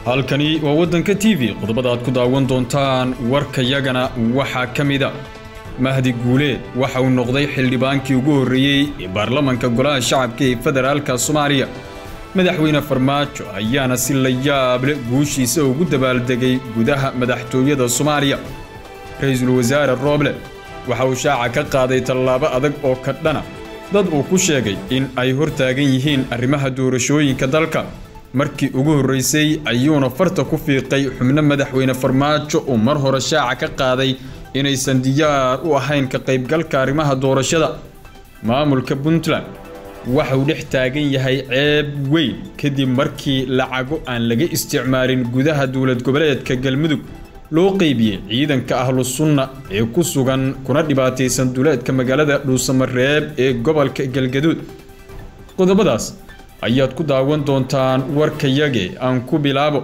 halkani waa waddanka t v qodobada aad ku daawan doontaan warkayagana waxaa ka mida mahdi guuleed waxa uu noqday xildhibaankii ugu horreeyey ee baarlamanka golaha shacabka ee federaalka soomaaliya madaxweyne farmaajo ayaana si la yaable guushiisa ugu dabaaldegay gudaha madaxtooyada soomaaliya ra-iisul wasaare rooble waxa uu shaaca ka qaaday tallaabo adag oo ka dhana dad uu ku sheegay in ay hortaagan yihiin arrimaha doorashooyinka dalka markii ugu horraysay ayuuna farta ku fiiqay xubno madaxweyne farmaajo uu mar hore shaaca ka qaaday inaysan diyaar u ahayn ka qaybgalka arrimaha doorashada maamulka puntland waxa uu dhex taagan yahay ceeb weyn kadib markii lacago aan laga isticmaalin gudaha dowlad goboleedka galmudug loo qeybiyey ciidanka ahlu sunna ee ku sugan kuna dhibaataysan duleedka magaalada dhuusamareeb ee gobolka galgaduud qodobadaas ayaad ku daawan doontaan warkayage aan ku bilaabo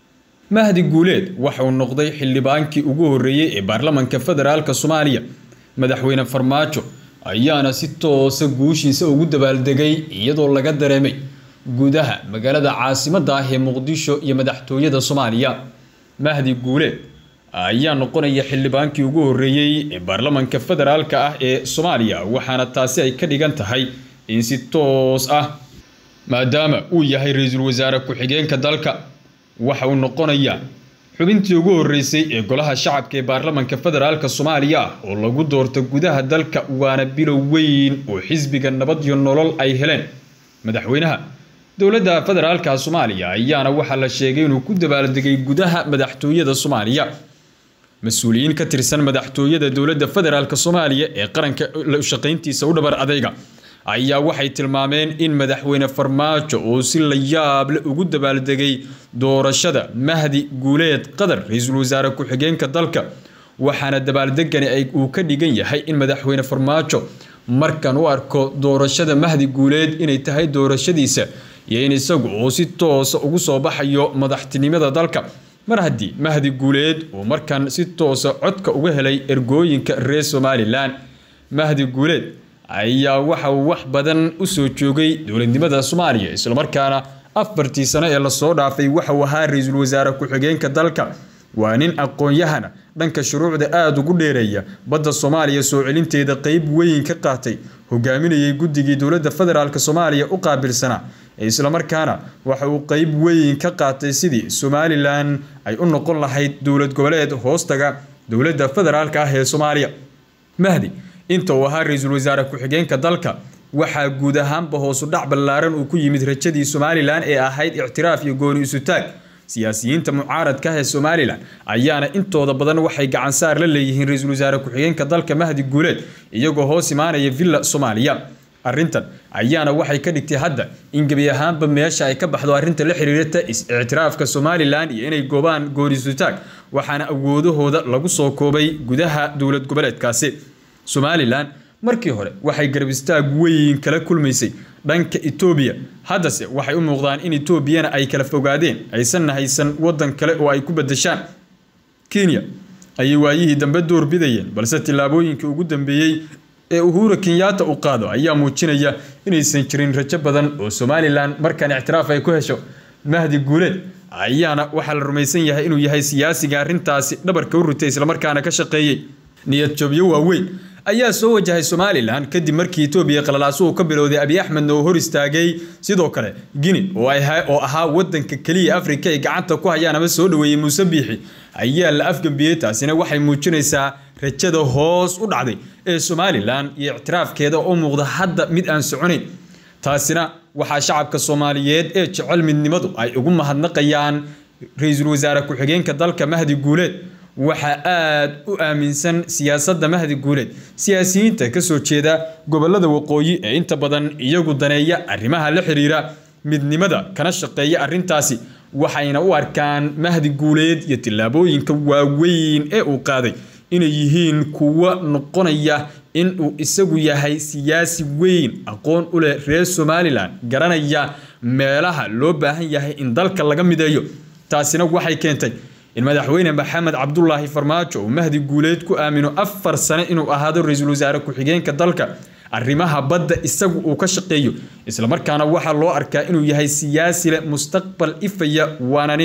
mahdi guuleed waxa uu noqday xildhibaankii ugu horreeyey ee baarlamanka federaalk soomaaliya madaxweyne farmaajo ayaana si toosa guushiisa ugu dabaaldegay iyadoo laga dareemay gudaha magaalada caasimadda ah ee muqdisho iyo madaxtooyada soomaaliya mahdi guuleed ayaa noqonaya xildhibaankii ugu horreeyey ee baarlamanka federaalka ah ee soomaaliya waxaana taasi ay ka dhigan tahay in si toos ah maadaama uu yahay ra-iisul wasaare ku-xigeenka dalka waxa uu noqonayaa xubintii ugu horreysay ee golaha shacabka ee baarlamanka federaalka soomaaliya ah oo lagu doorto gudaha dalka waana bilow weyn oo xisbiga nabad iyo nolol ay heleen madaxweynaha dowladda federaalka soomaaliya ayaana waxaa la sheegay inuu ku dabaaldegay gudaha madaxtooyada soomaaliya mas-uuliyiin ka tirsan madaxtooyada dowladda federaalk soomaaliya ee qaranka shaqayntiisa u dhabar adayga ayaa waxay tilmaameen in madaxweyne farmaajo uu si la yaable ugu dabaaldegay doorashada mahdi guuleed qadar ra-iisul wasaare ku-xigeenka dalka waxaana dabaaldegani uu ka dhigan yahay in madaxweyne farmaajo markan u arko doorashada mahdi guuleed inay tahay doorashadiisa iyo in isagu uu si toosa ugu soo baxayo madaxtinimada dalka mar haddii mahdi guuleed uu markan si toosa codka uga helay ergooyinka reer somalilan mahdi guuleed ayaa waxa uu wax badan u soo joogay dowladnimada soomaaliya islamarkaana afartii sano ee lasoo dhaafay waxa uu ahaa ra-iisul wasaare ku-xigeenka dalka waa nin aqoon-yahana dhanka shuruucda aada ugu dheereeya badda soomaaliya soo celinteeda qeyb weyn ka qaatay hogaaminayay guddigii dowladda federaalk soomaaliya u qaabilsanaa islamarkaana waxa uu qeyb weyn ka qaatay sidii somalilan ay u noqon lahayd dowlad goboleed hoostaga dowladda federaalk ah ee soomaaliya mahdi inta uu ahaa ra-iisul wasaare ku-xigeenka dalka waxaa guud ahaanba hoosu dhac ballaaran uu ku yimid rajadii somalilan ee ahayd ictiraaf iyo gooni isutaag siyaasiyiinta mucaaradka ah ee somalilan ayaana intooda badan waxay gacansaar la leeyihiin ra-iisul wasaare ku-xigeenka dalka mahdi guuleed iyagoo hoos imaanaya villa soomaaliya arrintan ayaana waxay ka dhigtay hadda in gebi ahaanba meesha ay ka baxdo arrinta la xiriirata is-ictiraafka somalilan iyo inay goobaan gooni isutaag waxaana awoodahooda lagu soo koobay gudaha dowlad goboleedkaasi somalilan markii hore waxay garab istaag weyn kala kulmaysay dhanka etoobiya haddase waxay u muuqdaan in etoobiyana ay kala fogaadeen aysanna haysan waddan kale oo ay ku badashaan kenya ayay waayihii dambe door bidayeen balse tillaabooyinkii ugu dambeeyey ee uhura kenyaata uu qaado ayaa muujinaya inaysan jirin rajo badan oo somalilan markaan ictiraaf ay ku hesho mahdi guuleed ayaana waxaa la rumaysan yahay inuu yahay siyaasiga arrintaasi dhabarka u rutay islamarkaana ka shaqeeyey niyad jabyo waaweyn ayaa soo wajahay somalilan kadib markii etoobiya qalalaasuhu ka bilowday abiy axmedna uu hor istaagay sidoo kale guine oo ahaa wadanka keliya afrika ay gacanta ku hayaan ama soo dhaweeyey muuse biixi ayaa la afgambiyey taasina waxay muujinaysaa rajada hoos u dhacday ee somalilan iyo ictiraafkeeda oo muuqda hadda mid aan soconayn taasina waxaa shacabka soomaaliyeed ee jecel midnimadu ay ugu mahadnaqayaan ra-iisul wasaare ku-xigeenka dalka mahdi guuleed waxaa aada u aaminsan siyaasadda mahdi guuleed siyaasiyiinta kasoo jeeda gobolada waqooyi ee inta badan iyagu daneeya arrimaha la xiriira midnimada kana shaqeeya arrintaasi waxayna u arkaan mahdi guuleed iyo tillaabooyinka waaweyn ee uu qaaday inay yihiin kuwo noqonaya in uu isagu yahay siyaasi weyn aqoon u leh reer somalilan garanaya meelaha loo baahan yahay in dalka laga mideeyo taasina waxay keentay in madaxweyne maxamed cabdulaahi farmaajo uu mahdi guuleed ku aamino afar sane inuu ahaado ra-iisul wasaare ku-xigeenka dalka arrimaha badda isagu uu ka shaqeeyo islamarkaana waxaa loo arkaa inuu yahay siyaasi leh mustaqbal ifaya waana nin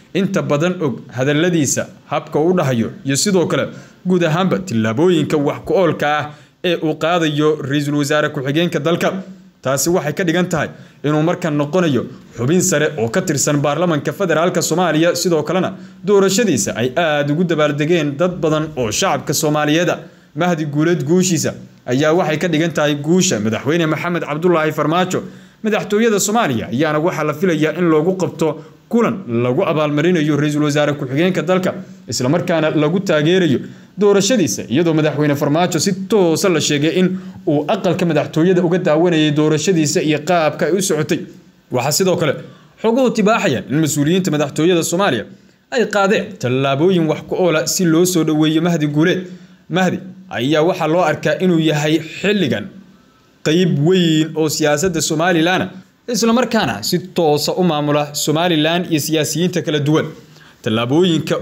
inta badan og hadalladiisa habka u dhahayo iyo sidoo kale guud ahaanba tillaabooyinka wax ku-oolka ah ee uu qaadayo ra-iisul wasaare ku-xigeenka dalka taasi waxay ka dhigan tahay inuu markan noqonayo xubin sare oo ka tirsan baarlamanka federaalka soomaaliya sidoo kalena doorashadiisa ay aada ugu dabaaldegeen dad badan oo shacabka soomaaliyeeda mahdi guuleed guushiisa ayaa waxay ka dhigan tahay guusha madaxweyne maxamed cabdulaahi farmaajo madaxtooyada soomaaliya ayaana waxaa la filayaa in loogu qabto kulan lagu abaalmarinayo ra-iisul wasaare ku-xigeenka dalka islamarkaana lagu taageerayo doorashadiisa iyadoo madaxweyne farmaajo si toosa la sheegay in uu aqalka madaxtooyada uga daawanayay doorashadiisa iyo qaabka ay u socotay waxaa sidoo kale xoguhu tibaaxayaan in mas-uuliyiinta madaxtooyada soomaaliya ay qaadeen tallaabooyin wax ku oola si loo soo dhoweeyo mahdi guuleed mahdi ayaa waxaa loo arkaa inuu yahay xilligan qeyb weyn oo siyaasadda somalilan islamarkaana si toosa u maamula somalilan iyo siyaasiyiinta kala duwan tallaabooyinka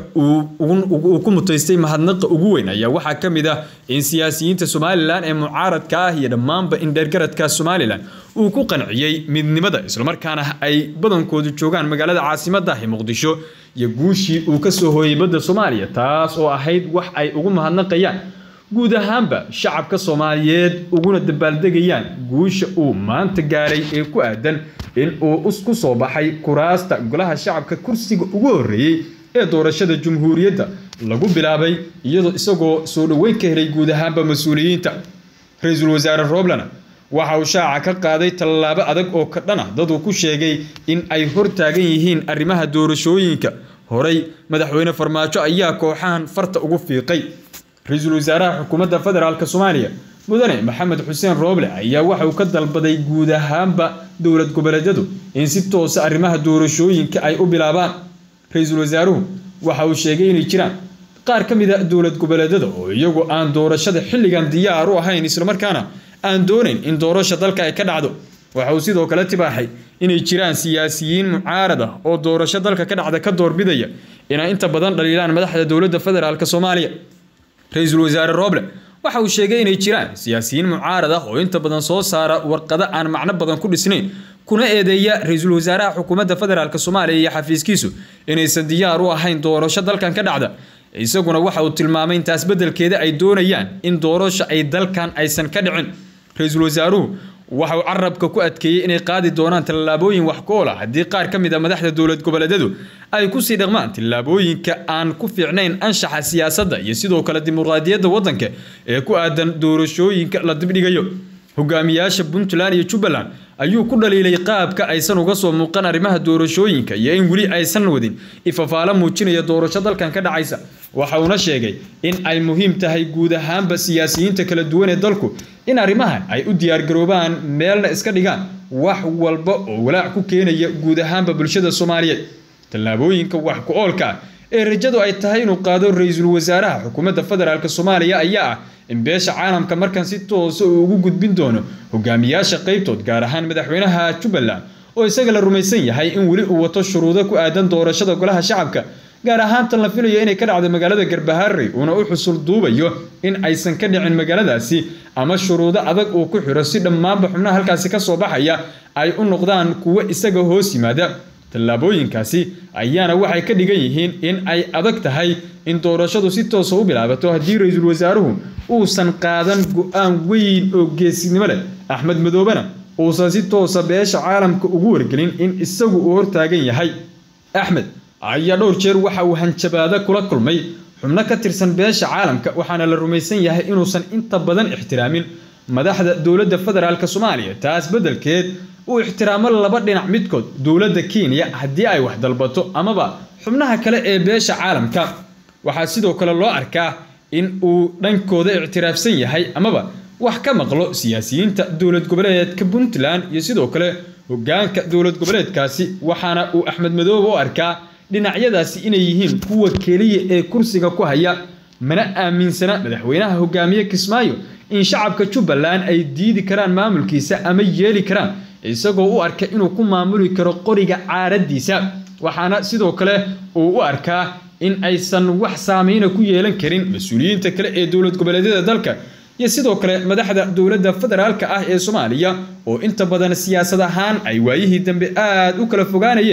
uu ku mutaystay mahadnaqa ugu weyn ayaa waxaa ka mid ah in siyaasiyiinta somalilan ee mucaaradka ah iyo dhammaanba indheergaradka somalilan uu ku qanciyey midnimada islamarkaana ay badankoodu joogaan magaalada caasimadda ah ee muqdisho iyo guushii uu ka soo hooyey badda soomaaliya taas oo ahayd wax ay ugu mahadnaqayaan guud ahaanba shacabka soomaaliyeed uguna dabaaldegayaan guusha uu maanta gaaray ee ku aadan in uu ku soo baxay kuraasta golaha shacabka kursiga ugu horreeyey ee doorashada jumhuuriyadda lagu bilaabay iyadoo isagoo soo dhoweyn ka helay guud ahaanba mas-uuliyiinta ra-iisul wasaare roblana waxa uu shaaca ka qaaday tallaabo adag oo ka dhan ah daduu ku sheegay in ay hor taagan yihiin arrimaha doorashooyinka horey madaxweyne farmaajo ayaa kooxahan farta ugu fiiqay ra-iisul wasaaraha xukuumadda federaalk soomaaliya mudane maxamed xuseen rooble ayaa waxa uu ka dalbaday guud ahaanba dowlad goboleedyadu in si toosa arrimaha doorashooyinka ay u bilaabaan ra-iisul wasaaruhu waxa uu sheegay inay jiraan qaar ka mid a dowlad goboleedyada oo iyagu aan doorashada xilligan diyaar u ahayn islamarkaana aan doonayn in doorasha dalka ay ka dhacdo waxa uu sidoo kale tibaaxay inay jiraan siyaasiyiin mucaarad ah oo doorasho dalka ka dhacda ka doorbidaya inay inta badan dhaliilaan madaxda dowladda federaalk soomaaliya ra-iisul wasaare roble waxa uu sheegay inay jiraan siyaasiyiin mucaarad ah oo inta badan soo saara warqado aan macno badan ku dhisnayn kuna eedeeya ra-iisul wasaaraha xukuumadda federaalk soomaaliya iyo xafiiskiisu inaysan diyaar u ahayn doorasho dalkan ka dhacda isaguna waxa uu tilmaamay intaas beddelkeeda ay doonayaan in doorasho ay dalkan aysan ka dhicin ra-iisul wasaaruhu waxa uu carabka ku adkeeyey inay qaadi doonaan tallaabooyin wax ku oola haddii qaar ka mid a madaxda dowlad goboleedyadu ay kusii dhaqmaan tallaabooyinka aan ku fiicnayn anshaxa siyaasadda iyo sidoo kale dimuqraadiyadda waddanka ee ku aadan doorashooyinka la dibdhigayo hogaamiyaasha puntland iyo jubbaland ayuu ku dhaliilay qaabka aysan uga soo muuqan arrimaha doorashooyinka iyo in weli aysan wadin ifafaalo muujinaya doorasho dalkan ka dhacaysa waxa uuna sheegay in ay muhiim tahay guud ahaanba siyaasiyiinta kala duwan ee dalku in arrimahan ay u diyaargaroobaan meelna iska dhigaan wax walba oo walaac ku keenaya guud ahaanba bulshada soomaaliyeed tallaabooyinka wax ku oolka ah ee rajadu ay tahay inuu qaado ra-iisul wasaaraha xukuumadda federaalk soomaaliya ayaa ah in beesha caalamka markan si toosa uu ugu gudbin doono hogaamiyaasha qaybtood gaar ahaan madaxweynaha jubbaland oo isaga la rumaysan yahay in weli uu wato shuruudo ku aadan doorashada golaha shacabka gaar ahaan tan la filayo inay ka dhacdo magaalada garbaharey uuna u xusul duubayo in aysan ka dhicin magaaladaasi ama shuruudo adag uu ku xiro si dhammaanba xubnaha halkaasi ka soo baxaya ay u noqdaan kuwo isaga hoos yimaada tallaabooyinkaasi ayaana waxay ka dhigan yihiin in ay adag tahay in doorashadu si toosa u bilaabato haddii ra-iisul wasaaruhu uusan qaadan go-aan weyn oo geesinimo leh axmed madoobena uusan si toosa beesha caalamka ugu wargelin in isagu uu hortaagan yahay axmed ayaa dhowr jeer waxa uu hanjabaado kula kulmay xubno ka tirsan beesha caalamka waxaana la rumaysan yahay inuusan inta badan ixtiraamin madaxda dowladda federaalk soomaaliya taas beddelkeed uu ixtiraamo laba dhinac midkood dowladda kenya haddii ay wax dalbato amaba xubnaha kale ee beesha caalamka waxaa sidoo kale loo arkaa in uu dhankooda ictiraafsan yahay amaba wax ka maqlo siyaasiyiinta dowlad goboleedka puntland iyo sidoo kale hogaanka dowlad goboleedkaasi waxaana uu axmed madoobe u arkaa dhinacyadaasi inay yihiin kuwa keliya ee kursiga ku haya mana aaminsana madaxweynaha hogaamiye kismaayo in shacabka jubbaland ay diidi karaan maamulkiisa ama yeeli karaan isagoo u arka inuu ku maamuli karo qoriga caaraddiisa waxaana sidoo kale uu u arkaa in aysan wax saameyna ku yeelan karin mas-uuliyiinta kale ee dowlad goboleedyada dalka iyo sidoo kale madaxda dowladda federaalka ah ee soomaaliya oo inta badan siyaasad ahaan ay waayihii dambe aada u kala fogaanayeen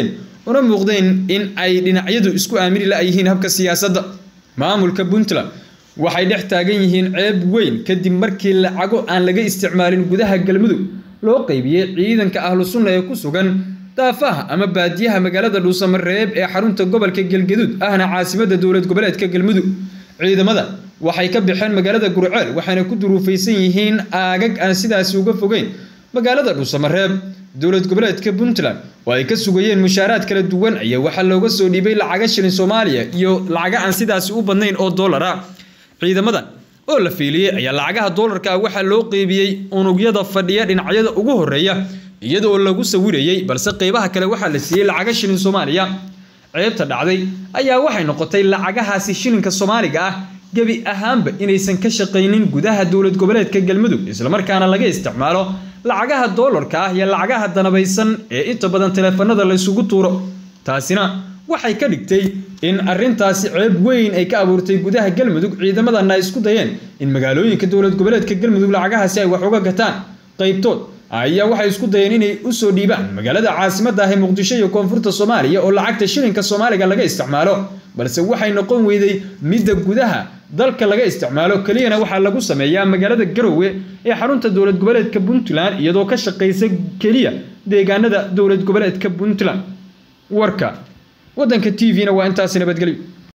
una muuqdeen in ay dhinacyadu isku aamini la-yihiin habka siyaasadda maamulka puntland waxay dhex taagan yihiin ceeb weyn kadib markii lacago aan laga isticmaalin gudaha galmudug loo qeybiyey ciidanka ahlu sunna ee ku sugan daafaha ama baadiyaha magaalada dhuusamareeb ee xarunta gobolka galgaduud ahna caasimadda dowlad goboleedka galmudug ciidamada waxay ka baxeen magaalada gurceel waxayna ku duruufaysan yihiin aagag aan sidaasi uga fogeyn magaalada dhuusamareeb dowlad goboleedka puntland oo ay ka sugayeen mushaaraad kala duwan ayaa waxaa looga soo dhiibay lacaga shilin soomaaliya iyo lacaga aan sidaasi u badnayn oo dollar ah ciidamadan oo la fiiliyey ayaa lacagaha doolarka ah waxaa loo qeybiyey unugyada fadhiya dhinacyada ugu horeeya iyadoo lagu sawirayey balse qeybaha kale waxaa la siiyey lacaga shilin soomaaliya ceebta dhacday ayaa waxay noqotay lacagahaasi shilinka soomaaliga ah gebi ahaanba inaysan ka shaqaynin gudaha dowlad goboleedka galmudug islamarkaana laga isticmaalo lacagaha doolarka ah iyo lacagaha danabaysan ee inta badan taleefanada laysugu tuuro taasina waxay ka dhigtay in arintaasi ceeb weyn ay ka abuurtay gudaha galmudug ciidamadana ay isku dayeen in magaalooyinka dowlad goboleedka galmudug lacagahaasi ay wax uga gataan qaybtood ayaa waxay isku dayeen inay usoo dhiibaan magaalada caasimadda ah ee muqdisho iyo koonfurta soomaaliya oo lacagta shilinka soomaaliga laga isticmaalo balse waxay noqon weyday midda gudaha dalka laga isticmaalo keliyana waxaa lagu sameeyaa magaalada garowe ee xarunta dowlad goboleedka puntland iyadoo ka shaqaysa keliya deegaanada dowlad goboleedka puntland warka waddanka t v-na waa intaasi nabadgelyo